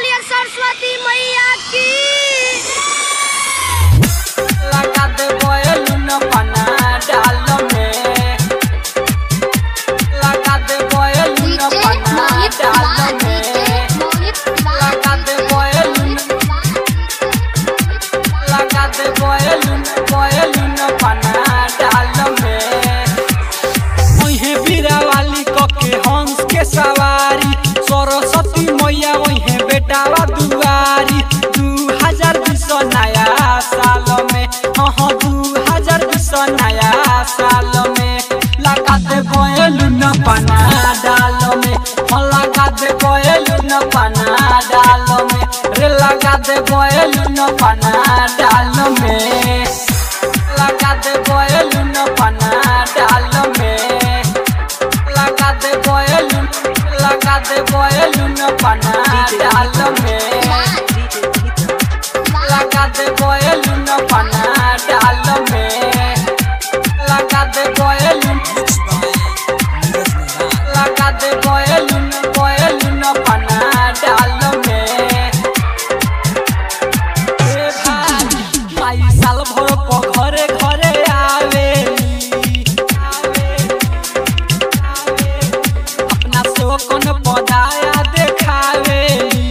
बोलिए सरस्वती मैया की लगा दे बोलून पना डाल में लगा दे बोलून पना डाल में लगा दे बोलून लगा दे बोलून बोलून पना डाल में ओहे बीरा वाली कके हंस के सवारी सरस्वती मैया ओहे बेटावा दुआरी दू हजार बीस नया साल में हाँ दू हजार बीस नया साल में लगा दे बोलू न पना डाल में हाँ लगा दे बोलू न पना डाल में रे लगा दे बोलू न पना डाल में लगा दे बोलू न पना डाल में लगा दे बोलून लगा दे बोलून पना डाल में लगा दे बोलून पना डाल में लगा दे बोलून लगा दे बोलून बोलून पना डाल में ए भाई भाई साल भर प घरे घरे आवेली अपना से वो कौन पदाया देखावेली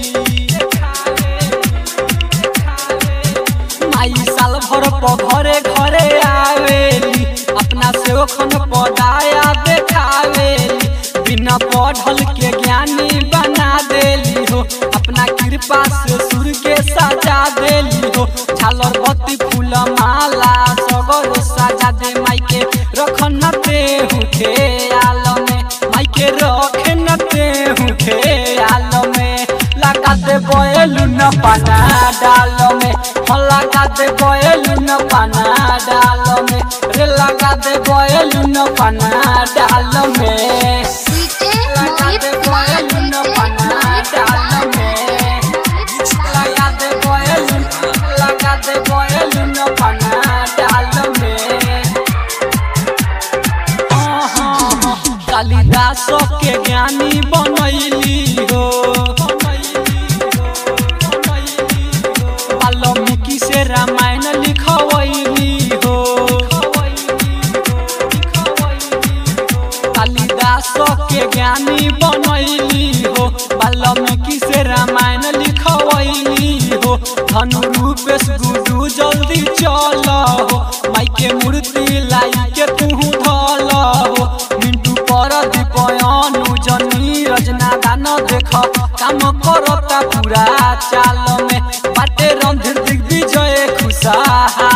माई साल भर प घरे घरे आवेली अपना से वो कौन पदाया देखावेली बिना पढ़ल के ज्ञानी बना देली हो अपना कृपा से सुर के सजा देली हो झालर बत्ती फूल माला सगर सजा दे माई के रखन ते हुखे आल में माई के रखन ते हुखे आल में लगा दे बोलू न पाना डाल में हो लगा दे बोलू न पाना डाल में रे लगा दे बोलू न पाना डाल में लगा दे बोलू न पाना डाल में लगा दे बोलू लगा दे बोलू न पाना डाल में हाँ, हाँ, हाँ, कालिदास के ज्ञानी बनैली हो वाल्मीकि से रामायण लिखवैली हो कालिदास के ज्ञानी बनैली हो वाल्मीकि से रामायण लिखवैली हो धनु रूपेश गुडू जल्दी चल हो माई के मूर्ति लाई के तू धल हो मिंटू पर दीपयनु जनी रजना दान देख काम करता पूरा चाल में बाटे रणधीर दिग्विजय खुशहाल